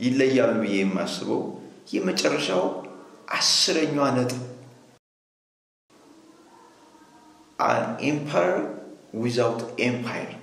ይለያሉ ብዬ የማስበው የመጨረሻው አስረኛዋ ነጥብ አን ኤምፓየር ዊዛውት ኤምፓየር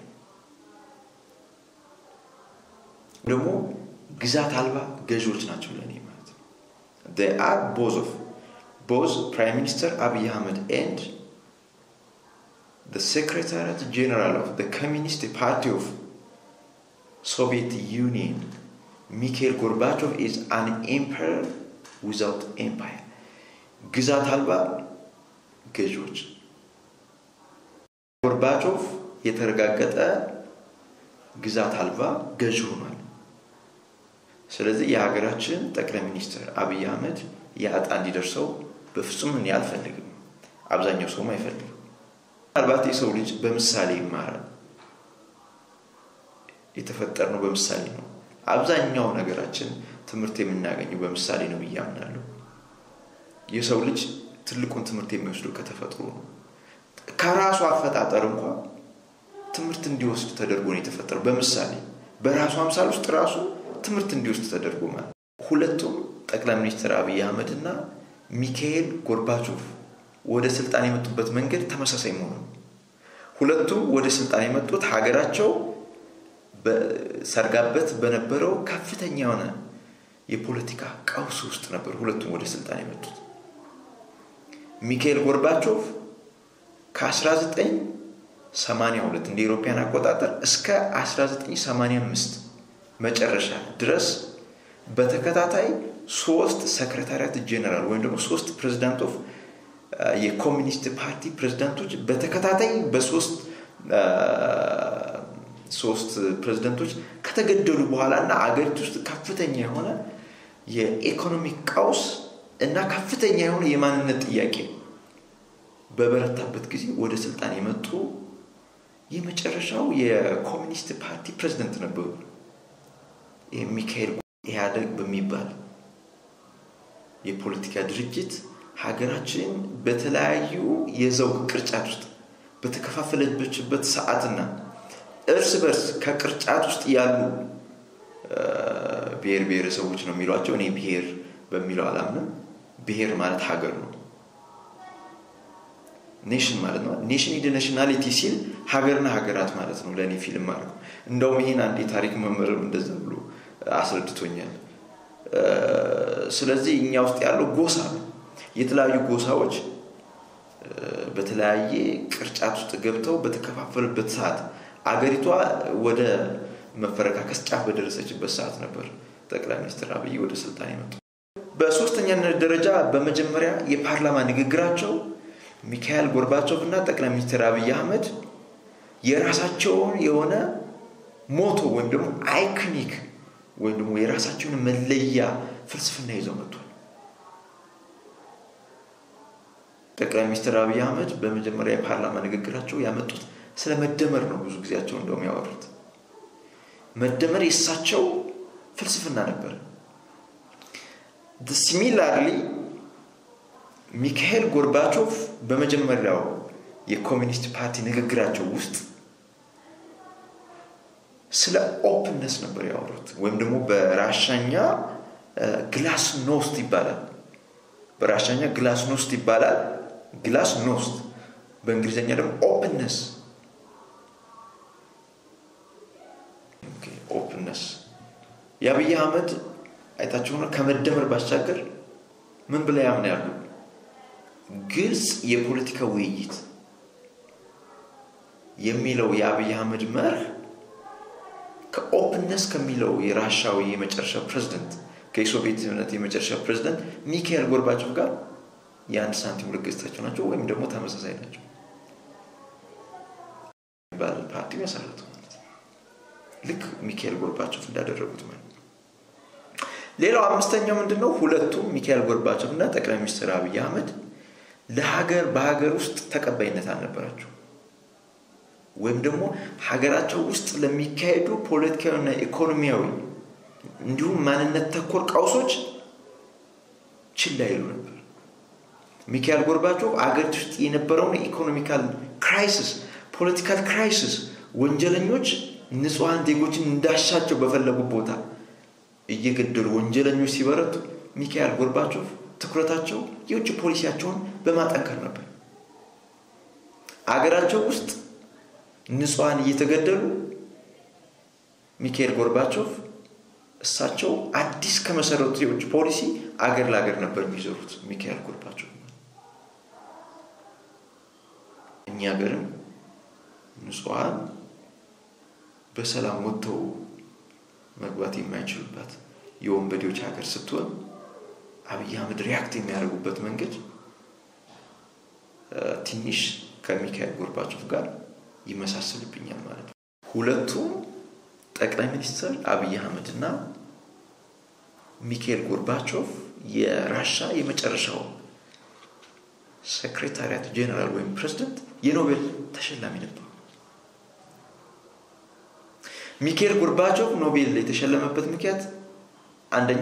ደግሞ ግዛት አልባ ገዢዎች ናቸው ለእኔ ማለት ነው አር ቦዝ ኦፍ ቦዝ ፕራይም ሚኒስተር አብይ አህመድ ኤንድ the secretariat general of the communist party of soviet union ሚካኤል ጎርባቾቭ is an emperor without empire ግዛት አልባ ገዢዎች ጎርባቾቭ የተረጋገጠ ግዛት አልባ ገዢ ሆኗል ስለዚህ የሀገራችን ጠቅላይ ሚኒስትር አብይ አህመድ የአጣ እንዲደርሰው በፍጹም እኔ አልፈልግም አብዛኛው ሰውም አይፈልግም ምናልባት የሰው ልጅ በምሳሌ ይማራል የተፈጠርነው በምሳሌ ነው አብዛኛው ነገራችን ትምህርት የምናገኘው በምሳሌ ነው ብዬ አምናለሁ የሰው ልጅ ትልቁን ትምህርት የሚወስደው ከተፈጥሮ ነው ከራሱ አፈጣጠር እንኳ ትምህርት እንዲወስድ ተደርጎ ነው የተፈጠረው በምሳሌ በራሱ አምሳል ውስጥ ራሱ ትምህርት እንዲወስድ ተደርጎ ማለት ሁለቱም ጠቅላይ ሚኒስትር አብይ አህመድ እና ሚካኤል ጎርባቾቭ ወደ ስልጣን የመጡበት መንገድ ተመሳሳይ መሆኑ ሁለቱም ወደ ስልጣን የመጡት ሀገራቸው ሰርጋበት በነበረው ከፍተኛ የሆነ የፖለቲካ ቀውስ ውስጥ ነበር ሁለቱም ወደ ስልጣን የመጡት ሚካኤል ጎርባቾቭ ከ1982 እንደ ኢሮፓያን አቆጣጠር እስከ 1985 መጨረሻ ድረስ በተከታታይ ሶስት ሰክረታሪያት ጀነራል ወይም ደግሞ ሶስት ፕሬዚዳንት ኦፍ የኮሚኒስት ፓርቲ ፕሬዚዳንቶች በተከታታይ በሶስት ሶስት ፕሬዚደንቶች ከተገደሉ በኋላ እና አገሪቱ ውስጥ ከፍተኛ የሆነ የኢኮኖሚክ ቀውስ እና ከፍተኛ የሆነ የማንነት ጥያቄ በበረታበት ጊዜ ወደ ስልጣን የመጡ የመጨረሻው የኮሚኒስት ፓርቲ ፕሬዚደንት ነበሩ ሚካኤል ኢህአደግ በሚባል የፖለቲካ ድርጅት ሀገራችን በተለያዩ የዘውግ ቅርጫት ውስጥ በተከፋፈለችበት ሰዓትና እርስ በርስ ከቅርጫት ውስጥ ያሉ ብሔር ብሔረሰቦች ነው የሚሏቸው እኔ ብሔር በሚለው አላምንም ብሔር ማለት ሀገር ነው ኔሽን ማለት ነው ኔሽን ኢንተርናሽናሊቲ ሲል ሀገርና ሀገራት ማለት ነው ለእኔ ፊልም ማለት እንደውም ይህን አንድ የታሪክ መምህርም እንደዛ ብሎ አስረድቶኛል ስለዚህ እኛ ውስጥ ያለው ጎሳ ነው የተለያዩ ጎሳዎች በተለያየ ቅርጫት ውስጥ ገብተው በተከፋፈሉበት ሰዓት አገሪቷ ወደ መፈረካከስ ጫፍ በደረሰችበት ሰዓት ነበር ጠቅላይ ሚኒስትር አብይ ወደ ስልጣን የመጡ በሶስተኛነት ደረጃ በመጀመሪያ የፓርላማ ንግግራቸው ሚካኤል ጎርባቾቭ እና ጠቅላይ ሚኒስትር አብይ አህመድ የራሳቸውን የሆነ ሞቶ ወይም ደግሞ አይክኒክ ወይም ደግሞ የራሳቸውን መለያ ፍልስፍና ይዘው መጥቷል ጠቅላይ ሚኒስትር አብይ አህመድ በመጀመሪያ የፓርላማ ንግግራቸው ያመጡት ስለ መደመር ነው ብዙ ጊዜያቸው እንደውም ያወሩት መደመር የእሳቸው ፍልስፍና ነበር ሲሚላርሊ ሚካኤል ጎርባቾቭ በመጀመሪያው የኮሚኒስት ፓርቲ ንግግራቸው ውስጥ ስለ ኦፕንነስ ነበር ያወሩት ወይም ደግሞ በራሻኛ ግላስ ኖስት ይባላል በራሻኛ ግላስ ኖስት ይባላል ግላስ ኖስት በእንግሊዝኛ ደግሞ ኦፕንነስ ኦፕንነስ የአብይ አህመድ አይታችሁ ሆነ ከመደመር ባሻገር ምን ብላ ያምናሉ ግልጽ የፖለቲካ ውይይት የሚለው የአብይ አህመድ መርህ ከኦፕንነስ ከሚለው የራሻዊ የመጨረሻ ፕሬዚደንት ከሶቪየት ህብረት የመጨረሻ ፕሬዚደንት ሚካኤል ጎርባቾቭ ጋር የአንድ ሳንቲም ሁለት ገጽታቸው ናቸው ወይም ደግሞ ተመሳሳይ ናቸው ባል ፓርቲ መሰረቱ ማለት ልክ ሚካኤል ጎርባቾቭ እንዳደረጉት ማለት ሌላው አምስተኛው ምንድነው ሁለቱም ሚካኤል ጎርባቾቭ እና ጠቅላይ ሚኒስትር አብይ አህመድ ለሀገር በሀገር ውስጥ ተቀባይነት አልነበራቸው ወይም ደግሞ ሀገራቸው ውስጥ ለሚካሄዱ ፖለቲካዊና ኢኮኖሚያዊ እንዲሁም ማንነት ተኮር ቀውሶች ችላ ይሉ ነበር ሚካኤል ጎርባቾቭ አገሪቱ ውስጥ የነበረውን ኢኮኖሚካል ክራይሲስ ፖለቲካል ክራይሲስ ወንጀለኞች ንጹሐን ዜጎችን እንዳሻቸው በፈለጉ ቦታ እየገደሉ ወንጀለኞች ሲበረቱ ሚካኤል ጎርባቾቭ ትኩረታቸው የውጭ ፖሊሲያቸውን በማጠንከር ነበር። አገራቸው ውስጥ ንጹሐን እየተገደሉ ሚካኤል ጎርባቾቭ እሳቸው አዲስ ከመሰረቱት የውጭ ፖሊሲ አገር ለአገር ነበር የሚዞሩት። ሚካኤል ጎርባቾቭ እኛ ሀገርም ንጹሐን በሰላም ወጥተው መግባት የማይችሉባት የወንበዴዎች ሀገር ስትሆን አብይ አህመድ ሪያክት የሚያደርጉበት መንገድ ትንሽ ከሚካኤል ጎርባቾቭ ጋር ይመሳሰልብኛል ማለት ነው። ሁለቱም ጠቅላይ ሚኒስትር አብይ አህመድ እና ሚካኤል ጎርባቾቭ የራሻ የመጨረሻው ሴክሬታሪያት ጄኔራል ወይም ፕሬዚደንት የኖቤል ተሸላሚ ነበሩ። ሚካኤል ጎርባቾቭ ኖቤል የተሸለመበት ምክንያት አንደኛ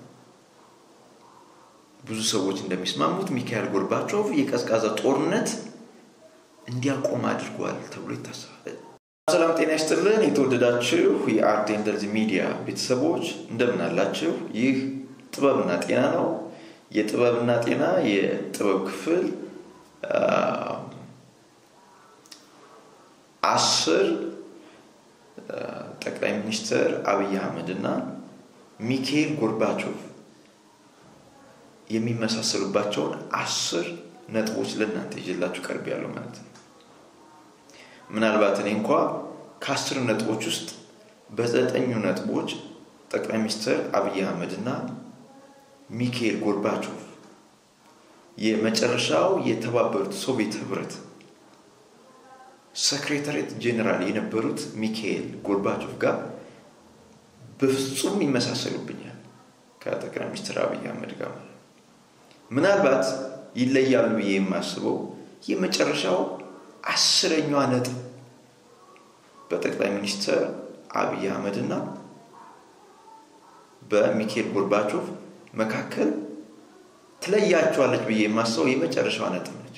ብዙ ሰዎች እንደሚስማሙት ሚካኤል ጎርባቾቭ የቀዝቃዛ ጦርነት እንዲያቆም አድርጓል ተብሎ ይታሰባል። ሰላም ጤና ይስጥልን። የተወደዳችሁ የአርት እንደዚህ ሚዲያ ቤተሰቦች እንደምን አላችሁ? ይህ ጥበብና ጤና ነው። የጥበብና ጤና የጥበብ ክፍል አስር ጠቅላይ ሚኒስትር አብይ አህመድ እና ሚካኤል ጎርባቾቭ የሚመሳሰሉባቸውን አስር ነጥቦች ለእናንተ ይዤላችሁ ቀርብ ያለው ማለት ነው። ምናልባት እኔ እንኳ ከአስር ነጥቦች ውስጥ በዘጠኙ ነጥቦች ጠቅላይ ሚኒስትር አብይ አህመድ እና ሚካኤል ጎርባቾቭ የመጨረሻው የተባበሩት ሶቪየት ህብረት ሰክሬታሪት ጄኔራል የነበሩት ሚካኤል ጎርባቾቭ ጋር በፍጹም ይመሳሰሉብኛል ከጠቅላይ ሚኒስትር አብይ አህመድ ጋር ማለት ምናልባት ይለያሉ ብዬ የማስበው የመጨረሻው አስረኛዋ ነጥብ በጠቅላይ ሚኒስትር አብይ አህመድ እና በሚካኤል ጎርባቾቭ መካከል ትለያቸዋለች ብዬ የማስበው የመጨረሻዋ ነጥብ ነች።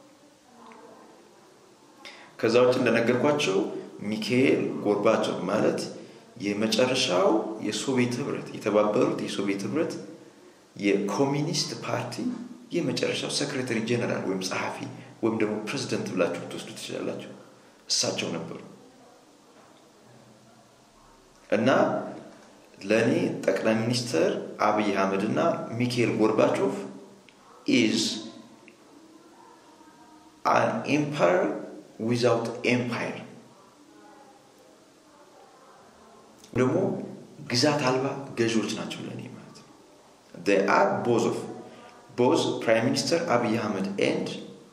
ከዛ ውጭ እንደነገርኳቸው ሚካኤል ጎርባቾቭ ማለት የመጨረሻው የሶቪየት ህብረት የተባበሩት የሶቪየት ህብረት የኮሚኒስት ፓርቲ የመጨረሻው ሴክሬታሪ ጄኔራል ወይም ጸሐፊ ወይም ደግሞ ፕሬዚደንት ብላችሁ ትወስዱ ትችላላችሁ። እሳቸው ነበሩ እና ለእኔ ጠቅላይ ሚኒስትር አብይ አህመድ እና ሚካኤል ጎርባቾቭ ኢዝ አን ኤምፓየር ዊዛውት ኤምፓየር ደግሞ ግዛት አልባ ገዢዎች ናቸው ለእኔ ማለት ነው። they are both of both prime minister abiy ahmed and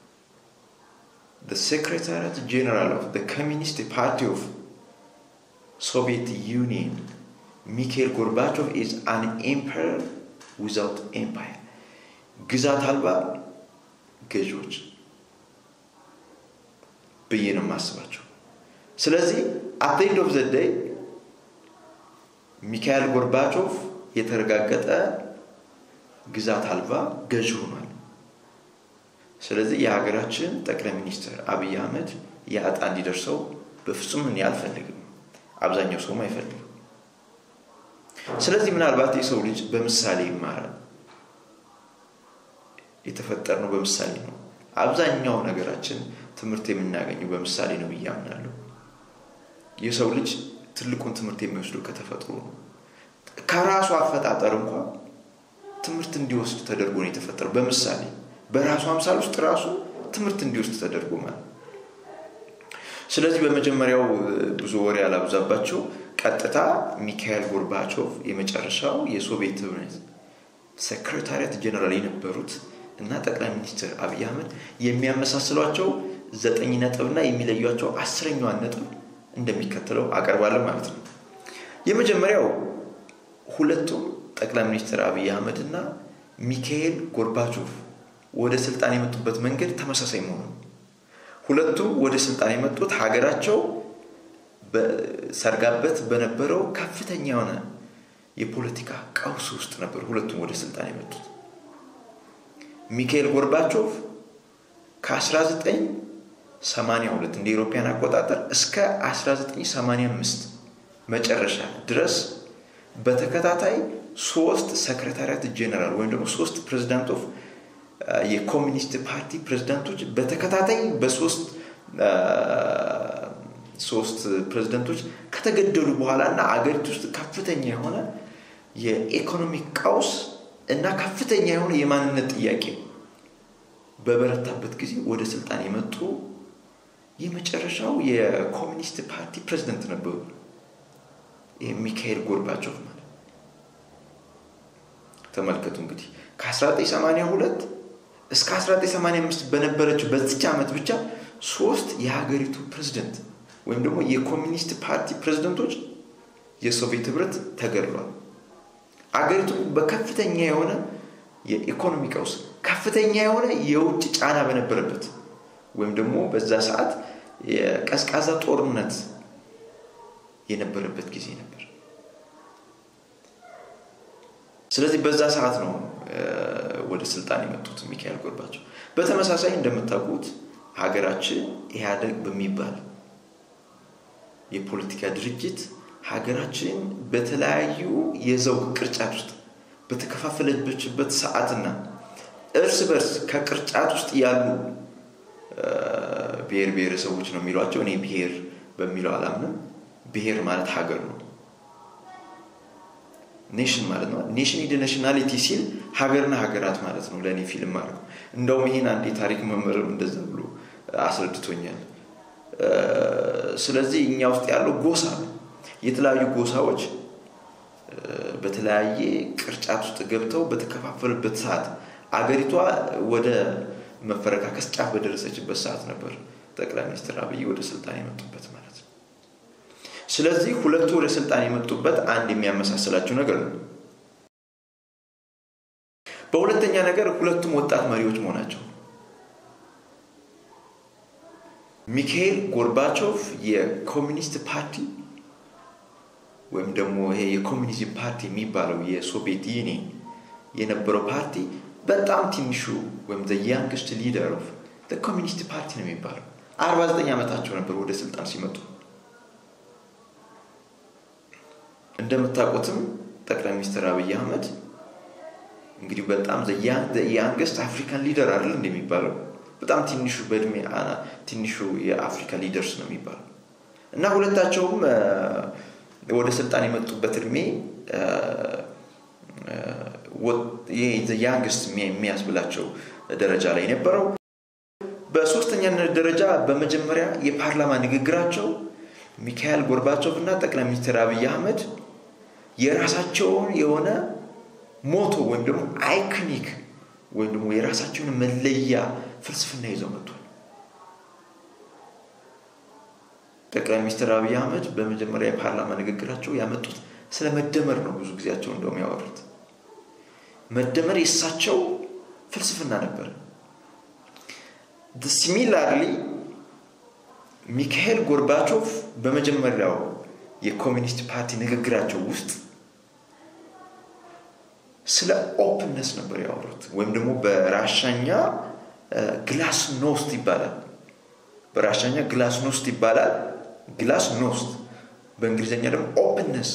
the secretariat general of the communist party of soviet union mikhail gorbachev is an emperor without empire ግዛት አልባ ገዢዎች ብዬ ነው የማስባቸው ስለዚህ አት ኤንድ ኦፍ ዘ ዴይ ሚካኤል ጎርባቾቭ የተረጋገጠ ግዛት አልባ ገዢ ሆኗል። ስለዚህ የሀገራችን ጠቅላይ ሚኒስትር አብይ አህመድ የዕጣ እንዲደርሰው በፍጹም እኔ አልፈልግም። አብዛኛው ሰውም አይፈልግም። ስለዚህ ምናልባት የሰው ልጅ በምሳሌ ይማራል። የተፈጠርነው በምሳሌ ነው። አብዛኛው ነገራችን ትምህርት የምናገኘው በምሳሌ ነው ብዬ አምናለሁ። የሰው ልጅ ትልቁን ትምህርት የሚወስደው ከተፈጥሮ ነው። ከራሱ አፈጣጠር እንኳ ትምህርት እንዲወስድ ተደርጎ ነው የተፈጠረው። በምሳሌ በራሱ አምሳል ውስጥ ራሱ ትምህርት እንዲወስድ ተደርጎ ማለት ስለዚህ በመጀመሪያው ብዙ ወሬ ያላብዛባቸው ቀጥታ ሚካኤል ጎርባቾቭ የመጨረሻው የሶቪየት ህብረት ሴክሬታሪያት ጀነራል የነበሩት እና ጠቅላይ ሚኒስትር አብይ አህመድ የሚያመሳስሏቸው ዘጠኝ ነጥብና የሚለዩቸው አስረኛዋን ነጥብ እንደሚከተለው አቀርባለሁ ማለት ነው። የመጀመሪያው ሁለቱም ጠቅላይ ሚኒስትር አብይ አህመድ እና ሚካኤል ጎርባቾቭ ወደ ስልጣን የመጡበት መንገድ ተመሳሳይ መሆኑ ሁለቱም ወደ ስልጣን የመጡት ሀገራቸው ሰርጋበት በነበረው ከፍተኛ የሆነ የፖለቲካ ቀውስ ውስጥ ነበር ሁለቱም ወደ ስልጣን የመጡት ሚካኤል ጎርባቾቭ ከ1982 እንደ ኢሮፓያን አቆጣጠር እስከ 1985 መጨረሻ ድረስ በተከታታይ ሶስት ሰክሬታሪያት ጄኔራል ወይም ደግሞ ሶስት ፕሬዚዳንት ኦፍ የኮሚኒስት ፓርቲ ፕሬዚዳንቶች በተከታታይ በሶስት ሶስት ፕሬዚደንቶች ከተገደሉ በኋላ እና አገሪቱ ውስጥ ከፍተኛ የሆነ የኢኮኖሚክ ቀውስ እና ከፍተኛ የሆነ የማንነት ጥያቄ በበረታበት ጊዜ ወደ ስልጣን የመጡ የመጨረሻው የኮሚኒስት ፓርቲ ፕሬዚደንት ነበሩ። ሚካኤል ጎርባቾቭ ማለት ተመልከቱ እንግዲህ ከ1982 እስከ 1985 በነበረችው በዚች ዓመት ብቻ ሶስት የሀገሪቱ ፕሬዚደንት ወይም ደግሞ የኮሚኒስት ፓርቲ ፕሬዚደንቶች የሶቪየት ህብረት ተገድሏል። አገሪቱ በከፍተኛ የሆነ የኢኮኖሚ ቀውስ፣ ከፍተኛ የሆነ የውጭ ጫና በነበረበት ወይም ደግሞ በዛ ሰዓት የቀዝቃዛ ጦርነት የነበረበት ጊዜ ነበር። ስለዚህ በዛ ሰዓት ነው ወደ ስልጣን የመጡት ሚካኤል ጎርባቸው። በተመሳሳይ እንደምታውቁት ሀገራችን ኢህአደግ በሚባል የፖለቲካ ድርጅት ሀገራችን በተለያዩ የዘውግ ቅርጫት ውስጥ በተከፋፈለችበት ሰዓትና እርስ በርስ ከቅርጫት ውስጥ ያሉ ብሔር ብሔረሰቦች ነው የሚሏቸው። እኔ ብሔር በሚለው አላምንም። ብሔር ማለት ሀገር ነው። ኔሽን ማለት ነው። ኔሽን ኢደ ናሽናሊቲ ሲል ሀገርና ሀገራት ማለት ነው። ለእኔ ፊልም አድርገው እንደውም ይህን አንድ የታሪክ መምህርም እንደዛ ብሎ አስረድቶኛል። ስለዚህ እኛ ውስጥ ያለው ጎሳ ነው። የተለያዩ ጎሳዎች በተለያየ ቅርጫት ውስጥ ገብተው በተከፋፈሉበት ሰዓት አገሪቷ ወደ መፈረካከስ ጫፍ በደረሰችበት ሰዓት ነበር ጠቅላይ ሚኒስትር አብይ ወደ ስልጣን የመጡበት ማለት ነው። ስለዚህ ሁለቱ ወደ ስልጣን የመጡበት አንድ የሚያመሳስላቸው ነገር ነው። በሁለተኛ ነገር ሁለቱም ወጣት መሪዎች መሆናቸው ሚካኤል ጎርባቾቭ የኮሚኒስት ፓርቲ ወይም ደግሞ ይሄ የኮሚኒዝም ፓርቲ የሚባለው የሶቪየት ዩኒየን የነበረው ፓርቲ በጣም ትንሹ ወይም ያንግስት ሊደር ኦፍ ኮሚኒስት ፓርቲ ነው የሚባለው። 49 ዓመታቸው ነበር ወደ ስልጣን ሲመጡ። እንደምታውቁትም ጠቅላይ ሚኒስትር አብይ አህመድ እንግዲህ በጣም ያንግስት አፍሪካን ሊደር አይደል እንደሚባለው በጣም ትንሹ በእድሜ ትንሹ የአፍሪካ ሊደርስ ነው የሚባለው እና ሁለታቸውም ወደ ስልጣን የመጡበት እድሜ ያንግስት የሚያስብላቸው ደረጃ ላይ ነበረው። በሶስተኛነት ደረጃ በመጀመሪያ የፓርላማ ንግግራቸው ሚካኤል ጎርባቾቭ እና ጠቅላይ ሚኒስትር አብይ አህመድ የራሳቸውን የሆነ ሞቶ ወይም ደግሞ አይኮኒክ ወይም ደግሞ የራሳቸውን መለያ ፍልስፍና ይዘው መጥቷል። ጠቅላይ ሚኒስትር አብይ አህመድ በመጀመሪያ የፓርላማ ንግግራቸው ያመጡት ስለ መደመር ነው። ብዙ ጊዜያቸው እንደውም ያወሩት መደመር የእሳቸው ፍልስፍና ነበር። ሲሚላርሊ ሚካኤል ጎርባቾቭ በመጀመሪያው የኮሚኒስት ፓርቲ ንግግራቸው ውስጥ ስለ ኦፕንነስ ነበር ያወሩት ወይም ደግሞ በራሻኛ ግላስ ኖስት ይባላል። በራሻኛ ግላስ ኖስት ይባላል። ግላስ ኖስት በእንግሊዝኛ ደግሞ ኦፕንነስ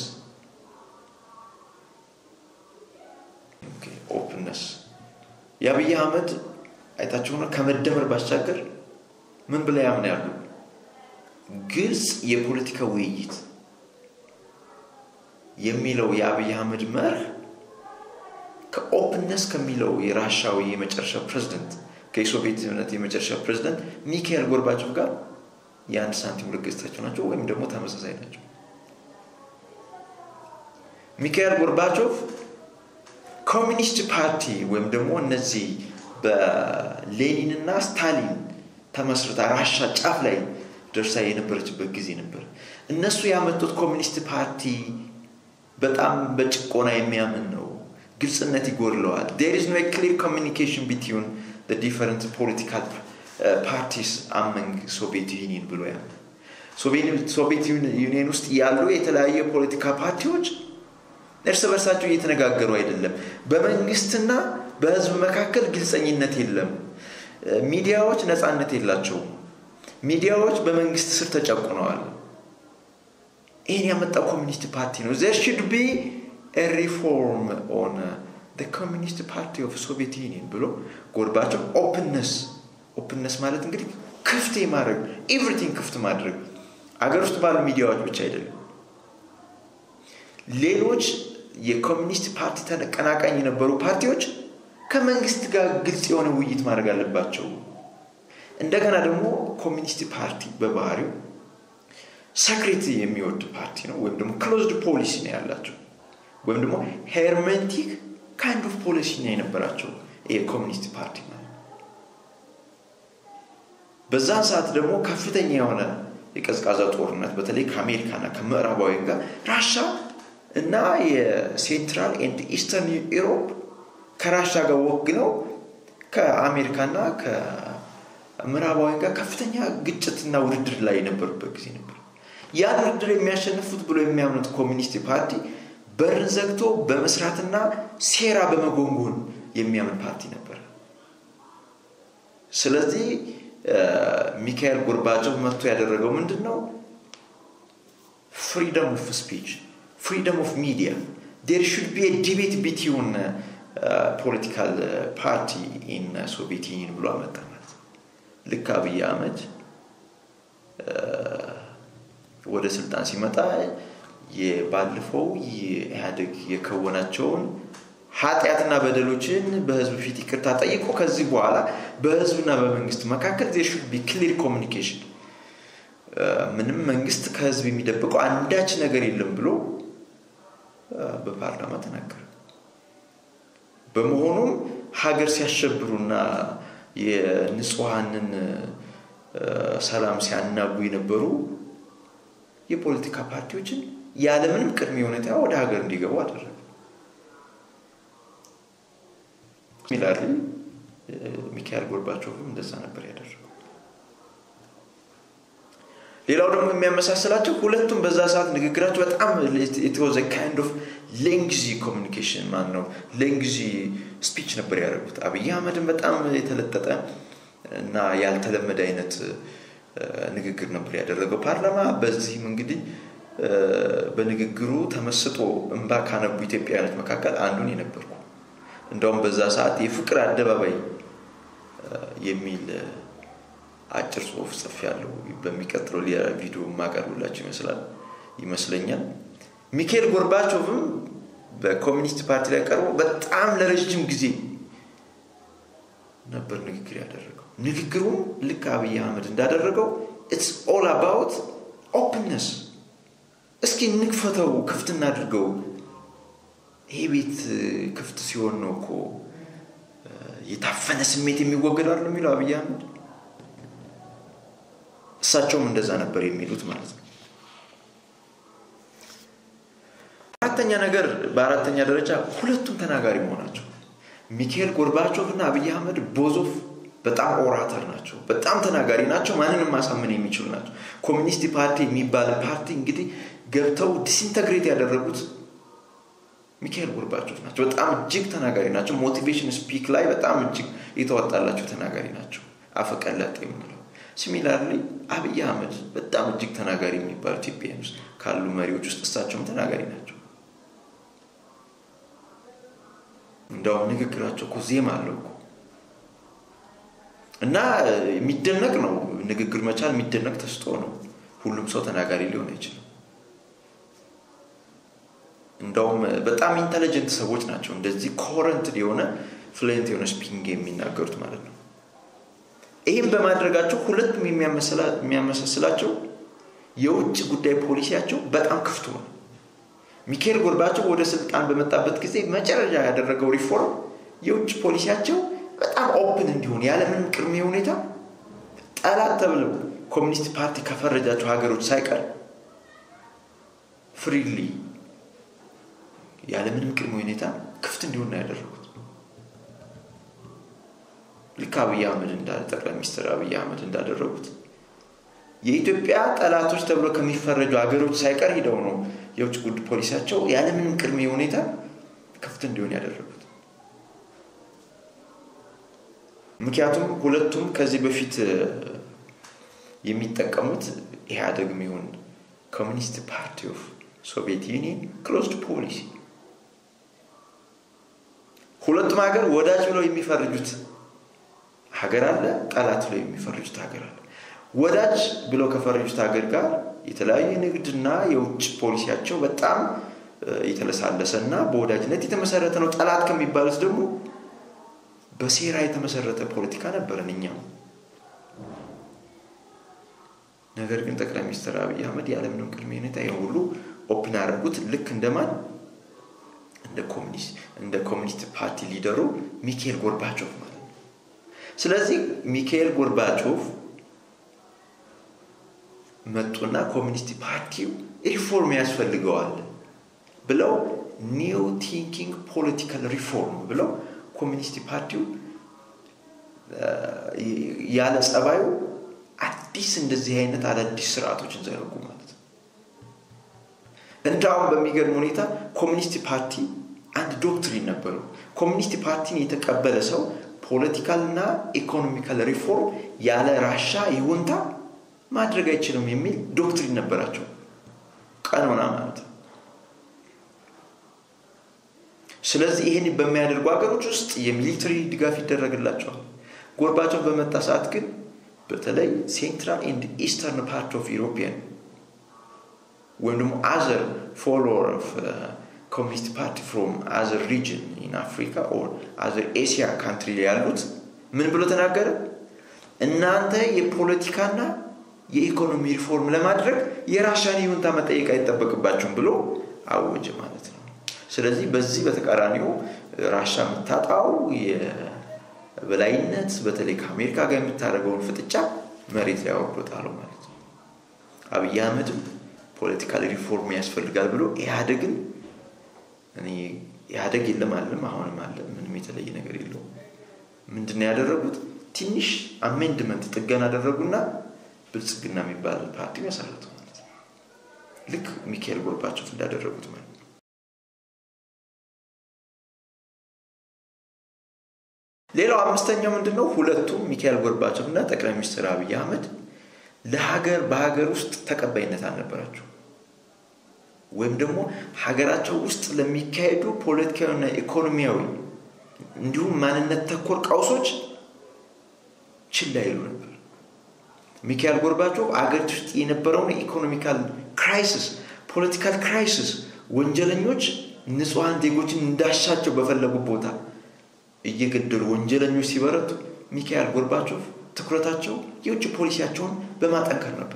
ኦፕንነስ የአብይ አህመድ አይታቸው ሆነ ከመደመር ባሻገር ምን ብላ ያምን ያሉ ግልጽ የፖለቲካ ውይይት የሚለው የአብይ አህመድ መርህ ከኦፕንነስ ከሚለው የራሻዊ የመጨረሻ ፕሬዚደንት ከሶቪየት ህብረት የመጨረሻ ፕሬዚደንት ሚካኤል ጎርባቾቭ ጋር የአንድ ሳንቲም ሁለት ገጽታቸው ናቸው ወይም ደግሞ ተመሳሳይ ናቸው። ሚካኤል ጎርባቾቭ ኮሚኒስት ፓርቲ ወይም ደግሞ እነዚህ በሌኒንና ስታሊን ተመስርታ ራሻ ጫፍ ላይ ደርሳ የነበረችበት ጊዜ ነበር። እነሱ ያመጡት ኮሚኒስት ፓርቲ በጣም በጭቆና የሚያምን ነው። ግልጽነት ይጎድለዋል። ዴር ኢዝ ኖ ክሊር ኮሚኒኬሽን ቢትዊን ዲፈረንት ፖለቲካል ፓርቲስ አመንግ ሶቪየት ዩኒየን ብሎ ያ ሶቪየት ዩኒየን ውስጥ ያሉ የተለያዩ የፖለቲካ ፓርቲዎች እርስ በርሳቸው እየተነጋገሩ አይደለም። በመንግስትና በህዝብ መካከል ግልጸኝነት የለም። ሚዲያዎች ነፃነት የላቸውም። ሚዲያዎች በመንግስት ስር ተጨቁነዋል። ይህን ያመጣው ኮሚኒስት ፓርቲ ነው። ዘር ሽድ ቢ ሪፎርም ኦን ኮሚኒስት ፓርቲ ኦፍ ሶቪየት ዩኒየን ብሎ ጎርባቸው ኦፕንነስ ኦፕንነስ ማለት እንግዲህ ክፍት ማድረግ ኤቭሪቲንግ ክፍት ማድረግ አገር ውስጥ ባሉ ሚዲያዎች ብቻ አይደለም ሌሎች የኮሚኒስት ፓርቲ ተቀናቃኝ የነበሩ ፓርቲዎች ከመንግስት ጋር ግልጽ የሆነ ውይይት ማድረግ አለባቸው እንደገና ደግሞ ኮሚኒስት ፓርቲ በባህሪው ሰክሬት የሚወድ ፓርቲ ነው ወይም ደግሞ ክሎዝድ ፖሊሲ ነው ያላቸው ወይም ደግሞ ሄርሜንቲክ ካይንድ ኦፍ ፖሊሲ ነው የነበራቸው የኮሚኒስት ፓርቲ ማለት በዛን ሰዓት ደግሞ ከፍተኛ የሆነ የቀዝቃዛ ጦርነት በተለይ ከአሜሪካና ከምዕራባውያን ጋር ራሻ እና የሴንትራል ኤንድ ኢስተርን ኢሮፕ ከራሻ ጋር ወግነው ከአሜሪካና ከምዕራባውያን ጋር ከፍተኛ ግጭትና ውድድር ላይ የነበሩበት ጊዜ ነበር ያን ውድድር የሚያሸንፉት ብሎ የሚያምኑት ኮሚኒስት ፓርቲ በርን ዘግቶ በመስራትና ሴራ በመጎንጎን የሚያምን ፓርቲ ነበር ስለዚህ ሚካኤል ጎርባቾቭ መጥቶ ያደረገው ምንድን ነው ፍሪደም ኦፍ ስፒች ፍሪደም ኦፍ ሚዲያ ዴር ሹድ ቢ ዲቤት ቢትዊን ፖለቲካል ፓርቲ ኢን ሶቪየት ዩኒየን ብሎ አመጣ ማለት ልክ አብይ አህመድ ወደ ስልጣን ሲመጣ ባለፈው የኢህአዴግ የከወናቸውን ኃጢአትና በደሎችን በህዝብ ፊት ይቅርታ ጠይቆ ከዚህ በኋላ በህዝብና በመንግስት መካከል ዜር ሹድ ቢ ክሊር ኮሚኒኬሽን ምንም መንግስት ከህዝብ የሚደብቀው አንዳች ነገር የለም ብሎ በፓርላማ ተናገረ በመሆኑም ሀገር ሲያሸብሩና የንጹሐንን ሰላም ሲያናጉ የነበሩ የፖለቲካ ፓርቲዎችን ያለምንም ቅድመ ሁኔታ ወደ ሀገር እንዲገቡ አደረገ ሚላሪ ሚካኤል ጎርባቾቭም እንደዛ ነበር ያደረገው ሌላው ደግሞ የሚያመሳስላቸው ሁለቱም በዛ ሰዓት ንግግራቸው በጣም የተወዘ ካይንድ ኦፍ ሌንግዚ ኮሚኒኬሽን ማን ነው ሌንግዚ ስፒች ነበር ያደረጉት አብይ አህመድን በጣም የተለጠጠ እና ያልተለመደ አይነት ንግግር ነበር ያደረገው ፓርላማ በዚህም እንግዲህ በንግግሩ ተመስጦ እንባ ካነቡ ኢትዮጵያውያኖች መካከል አንዱን የነበርኩ እንደውም በዛ ሰዓት የፍቅር አደባባይ የሚል አጭር ጽሁፍ ጽፍ ያለው በሚቀጥለው ሌላ ቪዲዮ ማቀርብላቸው ይመስላል ይመስለኛል ሚካኤል ጎርባቾቭም በኮሚኒስት ፓርቲ ላይ ቀርቦ በጣም ለረጅም ጊዜ ነበር ንግግር ያደረገው ንግግሩም ልክ አብይ አህመድ እንዳደረገው ኢትስ ኦል አባውት ኦፕንነስ እስኪ እንክፈተው ክፍት እናድርገው ይሄ ቤት ክፍት ሲሆን ነው እኮ የታፈነ ስሜት የሚወገድ አለ የሚለው አብይ አህመድ እሳቸውም እንደዛ ነበር የሚሉት ማለት ነው አራተኛ ነገር በአራተኛ ደረጃ ሁለቱም ተናጋሪ መሆናቸው ሚካኤል ጎርባቾቭ እና አብይ አህመድ ቦዞፍ በጣም ኦራተር ናቸው በጣም ተናጋሪ ናቸው ማንንም ማሳመን የሚችሉ ናቸው ኮሚኒስት ፓርቲ የሚባል ፓርቲ እንግዲህ ገብተው ዲስኢንተግሬት ያደረጉት ሚካኤል ጎርባቾቭ ናቸው በጣም እጅግ ተናጋሪ ናቸው ሞቲቬሽን ስፒክ ላይ በጣም እጅግ የተዋጣላቸው ተናጋሪ ናቸው አፈቀለጥ የምንለው ሲሚላርሊ አብይ አህመድ በጣም እጅግ ተናጋሪ የሚባሉ ኢትዮጵያን ውስጥ ካሉ መሪዎች ውስጥ እሳቸውም ተናጋሪ ናቸው እንደውም ንግግራቸው እኮ ዜማ አለው እኮ እና የሚደነቅ ነው ንግግር መቻል የሚደነቅ ተስጦ ነው ሁሉም ሰው ተናጋሪ ሊሆን አይችልም እንደውም በጣም ኢንተለጀንት ሰዎች ናቸው እንደዚህ ኮረንት የሆነ ፍሉንት የሆነ ስፒንግ የሚናገሩት ማለት ነው ይህም በማድረጋቸው ሁለቱም የሚያመሳስላቸው የውጭ ጉዳይ ፖሊሲያቸው በጣም ክፍት ሆነ ሚካኤል ጎርባቸው ወደ ስልጣን በመጣበት ጊዜ መጨረሻ ያደረገው ሪፎርም የውጭ ፖሊሲያቸው በጣም ኦፕን እንዲሆን ያለምንም ቅድመ ሁኔታ ጠላት ተብለው ኮሚኒስት ፓርቲ ከፈረጃቸው ሀገሮች ሳይቀር ፍሪሊ ያለምንም ቅድመ ሁኔታ ክፍት እንዲሆን ነው ያደረጉት ልክ አብይ አህመድ ጠቅላይ ሚኒስትር አብይ አህመድ እንዳደረጉት የኢትዮጵያ ጠላቶች ተብሎ ከሚፈረጁ ሀገሮች ሳይቀር ሂደው ነው የውጭ ጉድ ፖሊሲያቸው ያለምንም ቅድመ ሁኔታ ክፍት እንዲሆን ያደረጉት ምክንያቱም ሁለቱም ከዚህ በፊት የሚጠቀሙት ኢህአደግ የሚሆን ኮሚኒስት ፓርቲ ኦፍ ሶቪየት ዩኒየን ክሎዝድ ፖሊሲ ሁለቱም ሀገር ወዳጅ ብለው የሚፈርጁት ሀገር አለ፣ ጠላት ብለው የሚፈርጁት ሀገር አለ። ወዳጅ ብለው ከፈረጁት ሀገር ጋር የተለያዩ የንግድና የውጭ ፖሊሲያቸው በጣም የተለሳለሰ እና በወዳጅነት የተመሰረተ ነው። ጠላት ከሚባሉት ደግሞ በሴራ የተመሰረተ ፖለቲካ ነበረን እኛም። ነገር ግን ጠቅላይ ሚኒስትር አብይ አህመድ ያለምንም ቅድመ ሁኔታ ይህን ሁሉ ኦፕን ያደረጉት ልክ እንደማን እንደ ኮሚኒስት ፓርቲ ሊደሩ ሚካኤል ጎርባቾቭ ማለት ነው። ስለዚህ ሚካኤል ጎርባቾቭ መጡና ኮሚኒስት ፓርቲው ሪፎርም ያስፈልገዋል ብለው ኒው ቲንኪንግ ፖለቲካል ሪፎርም ብለው ኮሚኒስት ፓርቲው ያለ ጸባዩ አዲስ እንደዚህ አይነት አዳዲስ ስርዓቶችን ዘረጉ ማለት ነው። እንዳውም በሚገርም ሁኔታ ኮሚኒስት ፓርቲ አንድ ዶክትሪን ነበረው። ኮሚኒስት ፓርቲን የተቀበለ ሰው ፖለቲካልና ኢኮኖሚካል ሪፎርም ያለ ራሻ ይሁንታ ማድረግ አይችልም የሚል ዶክትሪን ነበራቸው። ቀኖና ማለት ነው። ስለዚህ ይህን በሚያደርጉ ሀገሮች ውስጥ የሚሊተሪ ድጋፍ ይደረግላቸዋል። ጎርባቸው በመጣ ሰዓት ግን በተለይ ሴንትራል ኤንድ ኢስተርን ፓርት ኦፍ ዩሮፒያን ወይም ደግሞ አዘር ፎሎወር ኦፍ ኮሚኒስት ፓርቲ ፍሮም አዘር ሪጅን ኢን አፍሪካ ኦር አዘር ኤሲያ ካንትሪ ላይ ያሉት ምን ብሎ ተናገረ? እናንተ የፖለቲካና የኢኮኖሚ ሪፎርም ለማድረግ የራሻን ይሁንታ መጠየቅ አይጠበቅባችሁም ብሎ አወጀ ማለት ነው። ስለዚህ በዚህ በተቃራኒው ራሻ የምታጣው የበላይነት በተለይ ከአሜሪካ ጋር የምታደርገውን ፍጥጫ መሬት ላይ አውርዶታለው ማለት ነው። አብይ አህመድም ፖለቲካል ሪፎርም ያስፈልጋል ብሎ ኢህአደግን ኢህአደግ የለም አለም አሁንም አለ ምንም የተለየ ነገር የለውም። ምንድነው ያደረጉት? ትንሽ አሜንድመንት ጥገና አደረጉና ብልጽግና የሚባል ፓርቲ መሰረቱ ማለት ነው። ልክ ሚካኤል ጎርባቾቭ እንዳደረጉት ማለት ነው። ሌላው አምስተኛው ምንድን ነው? ሁለቱም ሚካኤል ጎርባቾቭ እና ጠቅላይ ሚኒስትር አብይ አህመድ ለሀገር በሀገር ውስጥ ተቀባይነት አልነበራቸው ወይም ደግሞ ሀገራቸው ውስጥ ለሚካሄዱ ፖለቲካዊና ኢኮኖሚያዊ እንዲሁም ማንነት ተኮር ቀውሶች ችላ ይሉ ነበር። ሚካኤል ጎርባቾቭ አገሪቱ ውስጥ የነበረውን ኢኮኖሚካል ክራይሲስ፣ ፖለቲካል ክራይሲስ ወንጀለኞች ንጹሐን ዜጎችን እንዳሻቸው በፈለጉ ቦታ እየገደሉ ወንጀለኞች ሲበረቱ ሚካኤል ጎርባቾቭ ትኩረታቸው የውጭ ፖሊሲያቸውን በማጠንከር ነበር።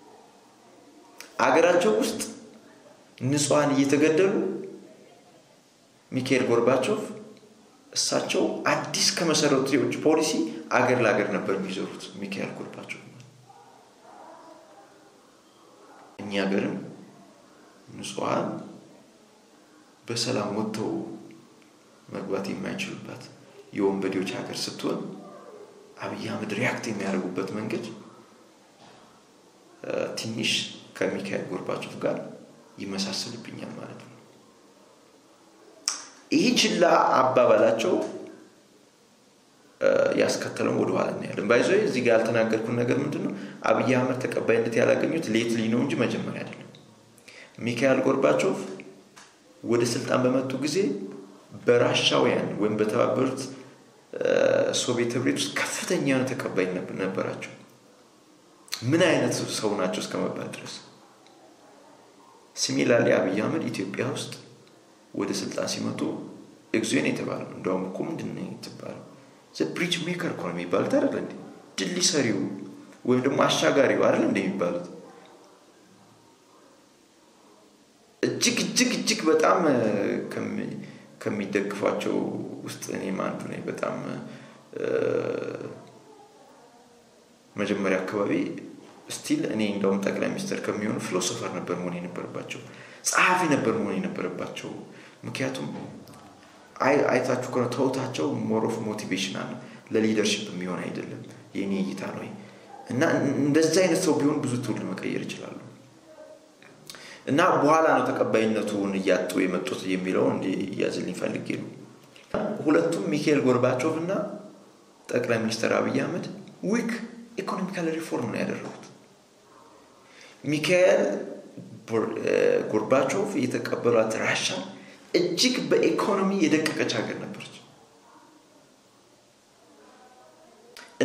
አገራቸው ውስጥ ንጹሐን እየተገደሉ ሚካኤል ጎርባቾቭ እሳቸው አዲስ ከመሰረቱት የውጭ ፖሊሲ አገር ለአገር ነበር የሚዞሩት። ሚካኤል ጎርባቾቭ እኛ ሀገርም ንጹሐን በሰላም ወጥተው መግባት የማይችሉባት የወንበዴዎች ሀገር ስትሆን አብይ አህመድ ሪያክት የሚያደርጉበት መንገድ ትንሽ ከሚካኤል ጎርባቾቭ ጋር ይመሳሰልብኛል ማለት ነው። ይህ ችላ አባባላቸው ያስከተለውን ወደኋላ እናያለን። ባይዞ እዚህ ጋር ያልተናገርኩን ነገር ምንድን ነው? አብይ አህመድ ተቀባይነት ያላገኙት ሌትሊ ነው እንጂ መጀመሪያ አይደለም። ሚካኤል ጎርባቾቭ ወደ ስልጣን በመጡ ጊዜ በራሻውያን ወይም በተባበሩት ሶቪየት ህብረት ውስጥ ከፍተኛ የሆነ ተቀባይነት ነበራቸው። ምን አይነት ሰው ናቸው እስከመባል ድረስ። ሲሚላርሊ አብይ አህመድ ኢትዮጵያ ውስጥ ወደ ስልጣን ሲመጡ ኤግዚዮን የተባለው እንደውም እኮ ምንድን ነው የተባለው ብሪጅ ሜከር እኮ ነው የሚባሉት አይደለ እንዴ? ድልድይ ሰሪው ወይም ደግሞ አሻጋሪው አይደለ እንደ የሚባሉት እጅግ እጅግ እጅግ በጣም ከሚደግፏቸው ውስጥ እኔም አንዱ ነኝ። በጣም መጀመሪያ አካባቢ ስቲል እኔ እንደውም ጠቅላይ ሚኒስትር ከሚሆኑ ፊሎሶፈር ነበር መሆን የነበረባቸው፣ ጸሐፊ ነበር መሆን የነበረባቸው። ምክንያቱም አይታችሁ ከሆነ ተውታቸው ሞር ኦፍ ሞቲቬሽናል ለሊደርሽፕ የሚሆን አይደለም። የእኔ እይታ ነው እና እንደዚህ አይነት ሰው ቢሆን ብዙ ትውልድ መቀየር ይችላሉ። እና በኋላ ነው ተቀባይነቱን እያጡ የመጡት የሚለውን እያዝልኝ ፈልጌ ነው። ሁለቱም ሚካኤል ጎርባቾቭ እና ጠቅላይ ሚኒስትር አብይ አህመድ ዊክ ኢኮኖሚካል ሪፎርም ነው ያደረጉት። ሚካኤል ጎርባቾቭ የተቀበሏት ራሻ እጅግ በኢኮኖሚ የደቀቀች ሀገር ነበረች።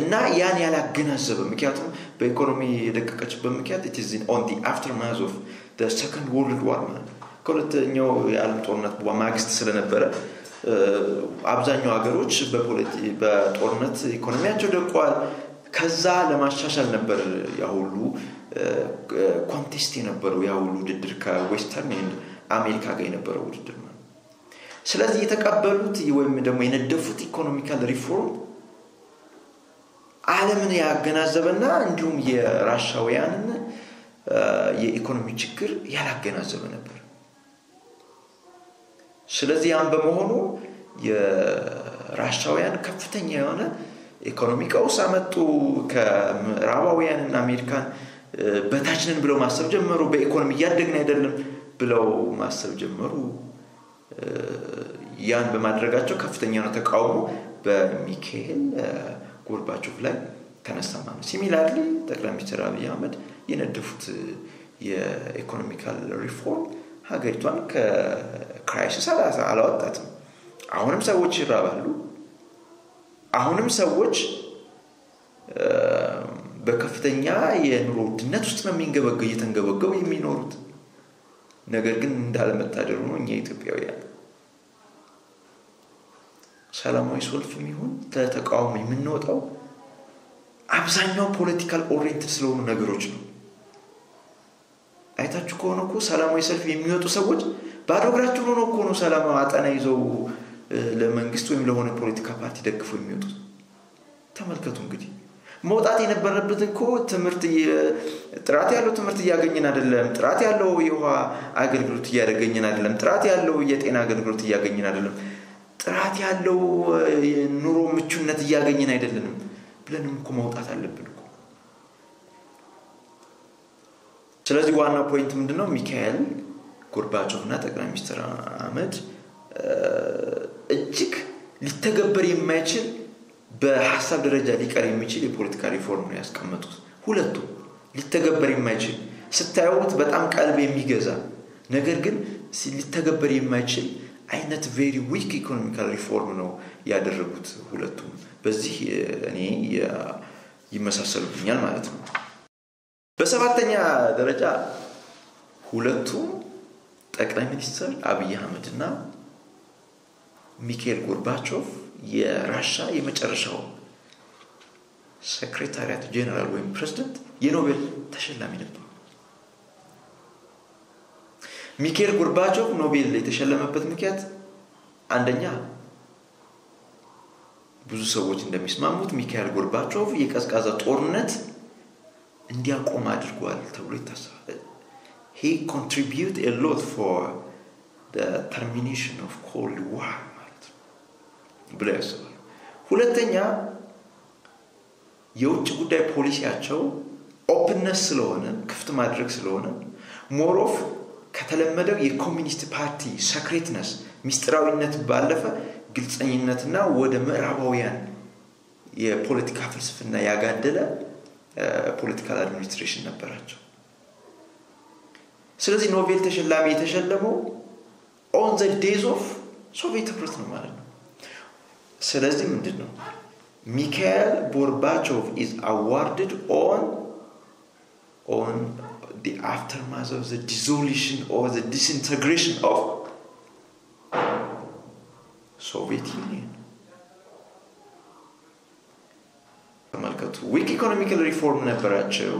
እና ያን ያላገናዘበ ምክንያቱም በኢኮኖሚ የደቀቀችበት ምክንያት ኢት ኢዝ ኦን ዲ አፍተርማዝ ኦፍ ሰከንድ ወርልድ ዋር ማለት ከሁለተኛው የዓለም ጦርነት ማግስት ስለነበረ አብዛኛው ሀገሮች በጦርነት ኢኮኖሚያቸው ደቋል። ከዛ ለማሻሻል ነበር ያሁሉ ኮንቴስት የነበረው ያሁሉ ውድድር ከዌስተርን አሜሪካ ጋር የነበረው ውድድር ማለት ስለዚህ የተቀበሉት ወይም ደግሞ የነደፉት ኢኮኖሚካል ሪፎርም ዓለምን ያገናዘበና እንዲሁም የራሻውያንን የኢኮኖሚ ችግር ያላገናዘበ ነበር። ስለዚህ ያም በመሆኑ የራሻውያን ከፍተኛ የሆነ ኢኮኖሚ ቀውስ አመጡ። ከምዕራባውያንና አሜሪካን በታችንን ብለው ማሰብ ጀመሩ። በኢኮኖሚ እያደግን አይደለም ብለው ማሰብ ጀመሩ። ያን በማድረጋቸው ከፍተኛ ነው ተቃውሞ በሚካኤል ጎርባቾቭ ላይ ተነሳ ማለት ነው። ሲሚላርሊ ጠቅላይ ሚኒስትር አብይ አህመድ የነደፉት የኢኮኖሚካል ሪፎርም ሀገሪቷን ከክራይሲስ አላወጣትም። አሁንም ሰዎች ይራባሉ። አሁንም ሰዎች በከፍተኛ የኑሮ ውድነት ውስጥ ነው የሚንገበገ እየተንገበገቡ የሚኖሩት። ነገር ግን እንዳለመታደሩ ነው እኛ ኢትዮጵያውያን ሰላማዊ ሰልፍ የሚሆን ተቃውሞ የምንወጣው አብዛኛው ፖለቲካል ኦሪየንትድ ስለሆኑ ነገሮች ነው። አይታችሁ ከሆነ እኮ ሰላማዊ ሰልፍ የሚወጡ ሰዎች ባዶ እግራቸውን ሆነው እኮ ነው ሰላማዊ አጠና ይዘው ለመንግስት ወይም ለሆነ ፖለቲካ ፓርቲ ደግፈው የሚወጡት። ተመልከቱ እንግዲህ መውጣት የነበረበት እኮ ትምህርት ጥራት ያለው ትምህርት እያገኘን አይደለም። ጥራት ያለው የውሃ አገልግሎት እያገኘን አይደለም። ጥራት ያለው የጤና አገልግሎት እያገኘን አይደለም። ጥራት ያለው ኑሮ ምቹነት እያገኘን አይደለንም ብለንም እኮ መውጣት አለብን እኮ። ስለዚህ ዋና ፖይንት ምንድነው? ሚካኤል ጎርባቾቭ እና ጠቅላይ ሚኒስትር አህመድ እጅግ ሊተገበር የማይችል በሀሳብ ደረጃ ሊቀር የሚችል የፖለቲካ ሪፎርም ነው ያስቀመጡት። ሁለቱም ሊተገበር የማይችል ስታዩት በጣም ቀልብ የሚገዛ ነገር ግን ሊተገበር የማይችል አይነት ቬሪ ዊክ ኢኮኖሚካል ሪፎርም ነው ያደረጉት ሁለቱም። በዚህ እኔ ይመሳሰሉብኛል ማለት ነው። በሰባተኛ ደረጃ ሁለቱም ጠቅላይ ሚኒስትር አብይ አህመድ እና ሚካኤል ጎርባቾቭ የራሻ የመጨረሻው ሴክሬታሪያት ጄኔራል ወይም ፕሬዚደንት የኖቤል ተሸላሚ ነበሩ። ሚካኤል ጎርባቾቭ ኖቤል የተሸለመበት ምክንያት አንደኛ ብዙ ሰዎች እንደሚስማሙት ሚካኤል ጎርባቾቭ የቀዝቃዛ ጦርነት እንዲያቆም አድርጓል ተብሎ ይታሰባል። ሂ ኮንትሪቢዩት ኤ ሎት ፎር ተርሚኔሽን ኦፍ ኮልድ ዋር ማለት ነው ብለው ያስባሉ። ሁለተኛ የውጭ ጉዳይ ፖሊሲያቸው ኦፕንነስ ስለሆነ ክፍት ማድረግ ስለሆነ ሞሮፍ ከተለመደው የኮሚኒስት ፓርቲ ሰክሬትነስ ሚስጥራዊነት ባለፈ ግልፀኝነትና ወደ ምዕራባውያን የፖለቲካ ፍልስፍና ያጋደለ ፖለቲካል አድሚኒስትሬሽን ነበራቸው። ስለዚህ ኖቤል ተሸላሚ የተሸለመው ኦን ዘ ዴዝ ኦፍ ሶቪየት ህብረት ነው ማለት ነው። ስለዚህ ምንድን ነው ሚካኤል ጎርባቾቭ ኢዝ አዋርድድ ኦን ኦን the aftermath of the dissolution or the disintegration of Soviet Union. ተመልከቱ ዊክ ኢኮኖሚካል ሪፎርም ነበራቸው።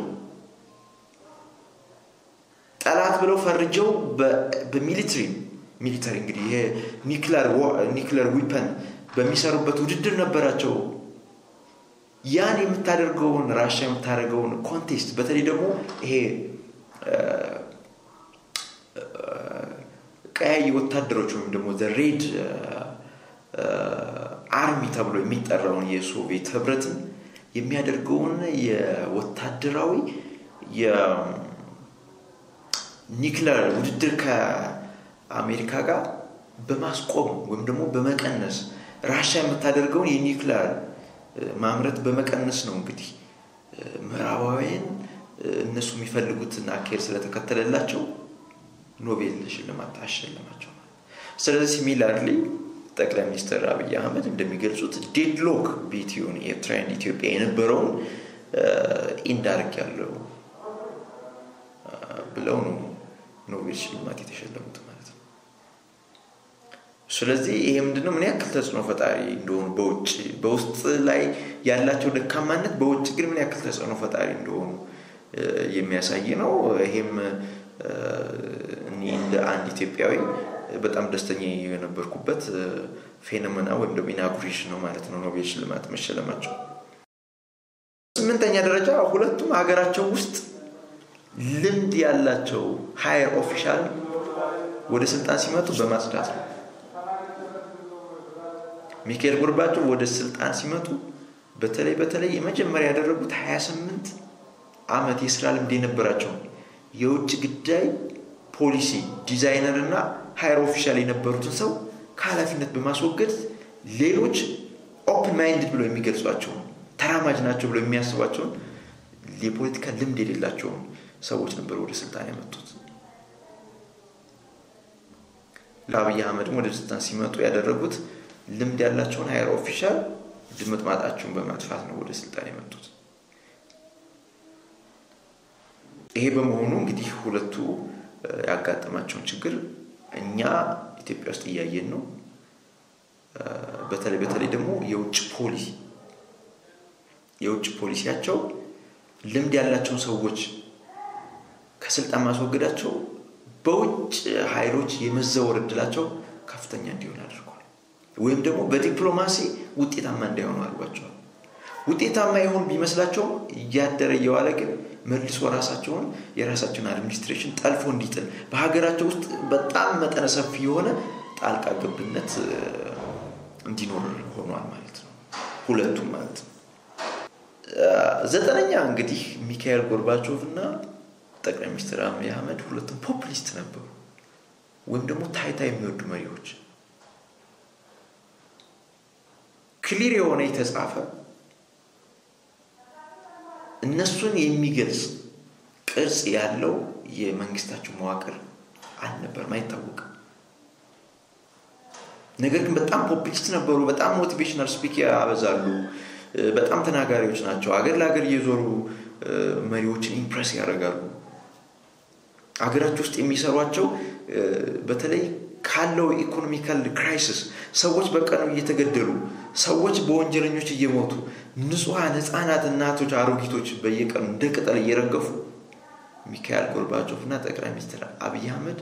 ጠላት ብለው ፈርጀው በሚሊትሪ ሚሊተሪ እንግዲህ ይሄ ኒክለር ዊፐን በሚሰሩበት ውድድር ነበራቸው። ያን የምታደርገውን ራሻ የምታደርገውን ኮንቴስት በተለይ ደግሞ ይሄ ቀያይ ወታደሮች ወይም ደግሞ ሬድ አርሚ ተብሎ የሚጠራውን የሶቪየት ህብረትን የሚያደርገውን የወታደራዊ የኒክለር ውድድር ከአሜሪካ ጋር በማስቆም ወይም ደግሞ በመቀነስ ራሻ የምታደርገውን የኒክለር ማምረት በመቀነስ ነው እንግዲህ ምዕራባውያን እነሱ የሚፈልጉትን አካሄድ ስለተከተለላቸው ኖቤል ሽልማት አሸለማቸው። ስለዚህ ሲሚላርሊ ጠቅላይ ሚኒስትር አብይ አህመድ እንደሚገልጹት ዴድሎክ ቢትዊን ኤርትራን ኢትዮጵያ የነበረውን ኢንዳርግ ያለው ብለው ነው ኖቤል ሽልማት የተሸለሙት ማለት ነው። ስለዚህ ይሄ ምንድነው ምን ያክል ተጽዕኖ ፈጣሪ እንደሆኑ በውጭ በውስጥ ላይ ያላቸው ደካማነት በውጭ ግን ምን ያክል ተጽዕኖ ፈጣሪ እንደሆኑ የሚያሳይ ነው። ይሄም እኔ እንደ አንድ ኢትዮጵያዊ በጣም ደስተኛ የነበርኩበት ፌኖሜና ወይም ደግሞ ኢናጉሬሽን ነው ማለት ነው ኖቤል ሽልማት መሸለማቸው። ስምንተኛ ደረጃ ሁለቱም ሀገራቸው ውስጥ ልምድ ያላቸው ሀየር ኦፊሻል ወደ ስልጣን ሲመጡ በማጽዳት ነው። ሚካኤል ጎርባቸው ወደ ስልጣን ሲመጡ በተለይ በተለይ የመጀመሪያ ያደረጉት 28 ዓመት የስራ ልምድ የነበራቸውን የውጭ ጉዳይ ፖሊሲ ዲዛይነር እና ሀየር ኦፊሻል የነበሩትን ሰው ከኃላፊነት በማስወገድ ሌሎች ኦፕን ማይንድድ ብለው የሚገልጿቸውን ተራማጅ ናቸው ብለው የሚያስቧቸውን የፖለቲካ ልምድ የሌላቸውን ሰዎች ነበር ወደ ስልጣን ያመጡት። ለአብይ አህመድም ወደ ስልጣን ሲመጡ ያደረጉት ልምድ ያላቸውን ሀየር ኦፊሻል ድምጥ ማጣቸውን በማጥፋት ነው ወደ ስልጣን የመጡት። ይሄ በመሆኑ እንግዲህ ሁለቱ ያጋጠማቸውን ችግር እኛ ኢትዮጵያ ውስጥ እያየን ነው። በተለይ በተለይ ደግሞ የውጭ ፖሊሲ የውጭ ፖሊሲያቸው ልምድ ያላቸውን ሰዎች ከስልጣን ማስወገዳቸው በውጭ ኃይሎች የመዘወር እድላቸው ከፍተኛ እንዲሆን አድርጓል። ወይም ደግሞ በዲፕሎማሲ ውጤታማ እንዳይሆኑ አድርጓቸዋል። ውጤታማ የሆኑ ቢመስላቸውም እያደረ እየዋለ ግን መልሶ ራሳቸውን የራሳቸውን አድሚኒስትሬሽን ጠልፎ እንዲጥል በሀገራቸው ውስጥ በጣም መጠነ ሰፊ የሆነ ጣልቃ ገብነት እንዲኖር ሆኗል ማለት ነው። ሁለቱም ማለት ነው። ዘጠነኛ እንግዲህ ሚካኤል ጎርባቾቭ እና ጠቅላይ ሚኒስትር አብይ አህመድ ሁለቱም ፖፕሊስት ነበሩ፣ ወይም ደግሞ ታይታ የሚወዱ መሪዎች። ክሊር የሆነ የተጻፈ እነሱን የሚገልጽ ቅርጽ ያለው የመንግስታቸው መዋቅር አልነበርም፣ አይታወቅም። ነገር ግን በጣም ፖፕሊስት ነበሩ። በጣም ሞቲቬሽናል ስፒክ ያበዛሉ። በጣም ተናጋሪዎች ናቸው። አገር ለሀገር እየዞሩ መሪዎችን ኢምፕረስ ያደርጋሉ። አገራቸው ውስጥ የሚሰሯቸው በተለይ ካለው ኢኮኖሚካል ክራይሲስ ሰዎች በቀኑ እየተገደሉ ሰዎች በወንጀለኞች እየሞቱ ንጹሐን ህፃናት፣ እናቶች፣ አሮጊቶች በየቀኑ እንደ ቅጠል እየረገፉ ሚካኤል ጎርባቾቭ እና ጠቅላይ ሚኒስትር አብይ አህመድ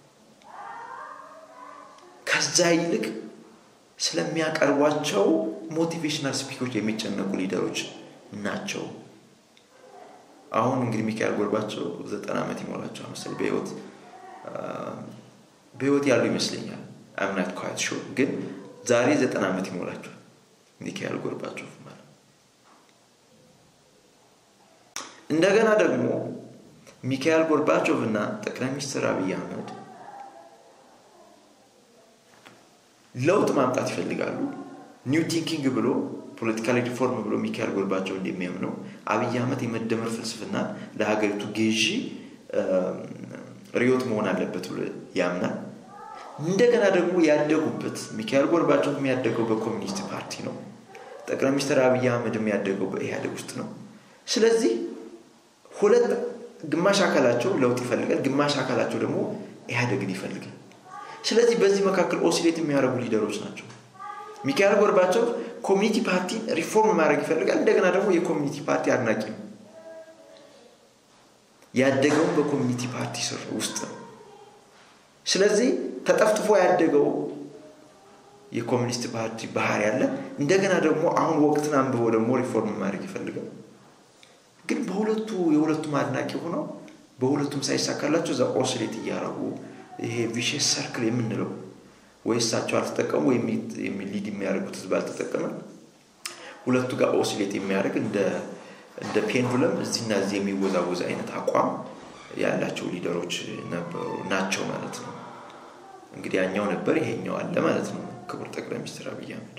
ከዛ ይልቅ ስለሚያቀርቧቸው ሞቲቬሽናል ስፒኮች የሚጨነቁ ሊደሮች ናቸው። አሁን እንግዲህ ሚካኤል ጎርባቸው ዘጠና ዓመት ይሞላቸዋል መሰለኝ በህይወት በህይወት ያሉ ይመስለኛል። አምናት ኳት ሾ ግን ዛሬ ዘጠና ዓመት ይሞላቸዋል ሚካኤል ጎርባቾቭ ማለት እንደገና ደግሞ ሚካኤል ጎርባቾቭ እና ጠቅላይ ሚኒስትር አብይ አህመድ ለውጥ ማምጣት ይፈልጋሉ። ኒው ቲንኪንግ ብሎ ፖለቲካል ሪፎርም ብሎ ሚካኤል ጎርባቸው እንደሚያምነው አብይ አህመድ የመደመር ፍልስፍና ለሀገሪቱ ገዢ ርዕዮት መሆን አለበት ብሎ ያምናል። እንደገና ደግሞ ያደጉበት ሚካኤል ጎርባቸው የሚያደገው በኮሚኒስት ፓርቲ ነው። ጠቅላይ ሚኒስትር አብይ አህመድ የሚያደገው በኢህአዴግ ውስጥ ነው። ስለዚህ ሁለት ግማሽ አካላቸው ለውጥ ይፈልጋል፣ ግማሽ አካላቸው ደግሞ ኢህአዴግን ይፈልጋል። ስለዚህ በዚህ መካከል ኦሲሌት የሚያደርጉ ሊደሮች ናቸው። ሚካኤል ጎርባቾቭ ኮሚኒቲ ፓርቲ ሪፎርም ማድረግ ይፈልጋል። እንደገና ደግሞ የኮሚኒቲ ፓርቲ አድናቂ ነው። ያደገውን በኮሚኒቲ ፓርቲ ስር ውስጥ ነው። ስለዚህ ተጠፍጥፎ ያደገው የኮሚኒስት ፓርቲ ባህሪ ያለ እንደገና ደግሞ አሁን ወቅትን አንብቦ ደግሞ ሪፎርም ማድረግ ይፈልጋል። ግን በሁለቱ የሁለቱም አድናቂ ሆነው በሁለቱም ሳይሳካላቸው እዛ ኦስሌት እያደረጉ ይሄ ቪሽስ ሰርክል የምንለው ወይ እሳቸው አልተጠቀሙ ወይም ሊድ የሚያደርጉት ህዝብ አልተጠቀመ ሁለቱ ጋር ኦስሌት የሚያደርግ እንደ ፔንዱለም እዚህና እዚህ የሚወዛወዝ አይነት አቋም ያላቸው ሊደሮች ናቸው ማለት ነው። እንግዲህ ያኛው ነበር ይሄኛው አለ ማለት ነው። ክቡር ጠቅላይ ሚኒስትር አብይ አህመድ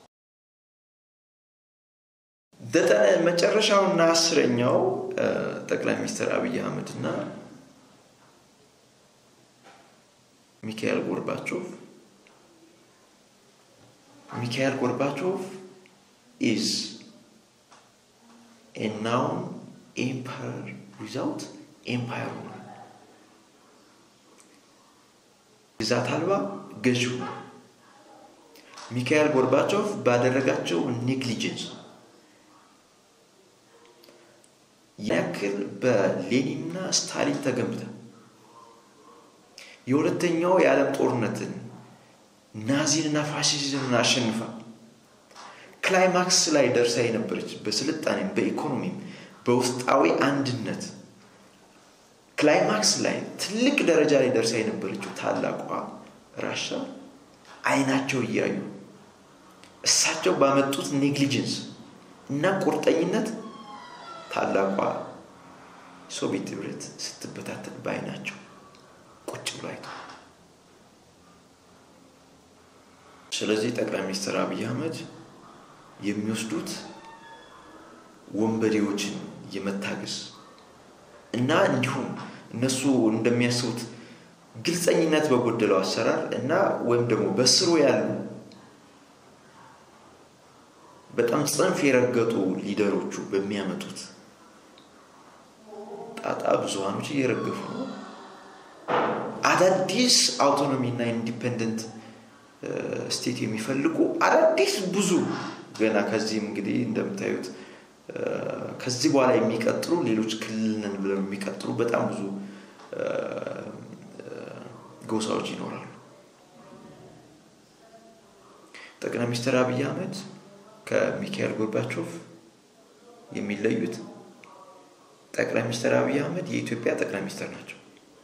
ዘጠነ መጨረሻውና አስረኛው ጠቅላይ ሚኒስትር አብይ አህመድ እና ሚካኤል ጎርባቾቭ ሚካኤል ጎርባቾቭ ኢዝ ኤ ናውን ኤምፓየር ዊዛውት ኤምፓየር ሆኗል። ግዛት አልባ ገዥ ሆኗል። ሚካኤል ጎርባቾቭ ባደረጋቸው ኔግሊጀንስ ያክል በሌኒንና ስታሊን ተገንብታ የሁለተኛው የዓለም ጦርነትን ናዚንና ፋሽዝምን አሸንፋ ክላይማክስ ላይ ደርሳ የነበረች በስልጣኔም በኢኮኖሚም በውስጣዊ አንድነት ክላይማክስ ላይ ትልቅ ደረጃ ላይ ደርሳ የነበረችው ታላቋ ራሻ አይናቸው እያዩ እሳቸው ባመጡት ኔግሊጀንስ እና ቁርጠኝነት ታላቋ ሶቪየት ህብረት ስትበታተን በአይናቸው ቁጭ ብሎ አይቶ ስለዚህ ጠቅላይ ሚኒስትር አብይ አህመድ የሚወስዱት ወንበዴዎችን የመታገስ እና እንዲሁም እነሱ እንደሚያስቡት ግልፀኝነት በጎደለው አሰራር እና ወይም ደግሞ በስሩ ያሉ በጣም ጽንፍ የረገጡ ሊደሮቹ በሚያመጡት ጣጣ ብዙሃኖች እየረገፉ ነው። አዳዲስ አውቶኖሚ እና ኢንዲፔንደንት ስቴት የሚፈልጉ አዳዲስ ብዙ ገና ከዚህም እንግዲህ እንደምታዩት ከዚህ በኋላ የሚቀጥሉ ሌሎች ክልልን ብለው የሚቀጥሉ በጣም ብዙ ጎሳዎች ይኖራሉ። ጠቅላይ ሚኒስትር አብይ አህመድ ከሚካኤል ጎርባቾቭ የሚለዩት ጠቅላይ ሚኒስትር አብይ አህመድ የኢትዮጵያ ጠቅላይ ሚኒስትር ናቸው።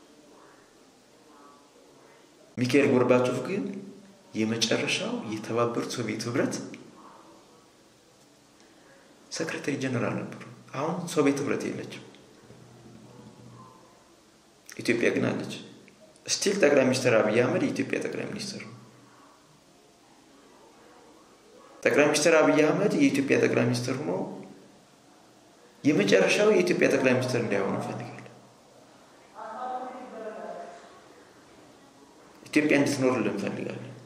ሚካኤል ጎርባቾቭ ግን የመጨረሻው የተባበሩት ሶቪየት ህብረት ሰክሬታሪ ጀነራል ነበሩ። አሁን ሶቪየት ህብረት የለችም፣ ኢትዮጵያ ግን አለች። ስቲል ጠቅላይ ሚኒስትር አብይ አህመድ የኢትዮጵያ ጠቅላይ ሚኒስትር ነው። ጠቅላይ ሚኒስትር አብይ አህመድ የኢትዮጵያ ጠቅላይ ሚኒስትር ሆኖ የመጨረሻው የኢትዮጵያ ጠቅላይ ሚኒስትር እንዳይሆኑ እንፈልጋለን። ኢትዮጵያ እንድትኖርልን እንፈልጋለን።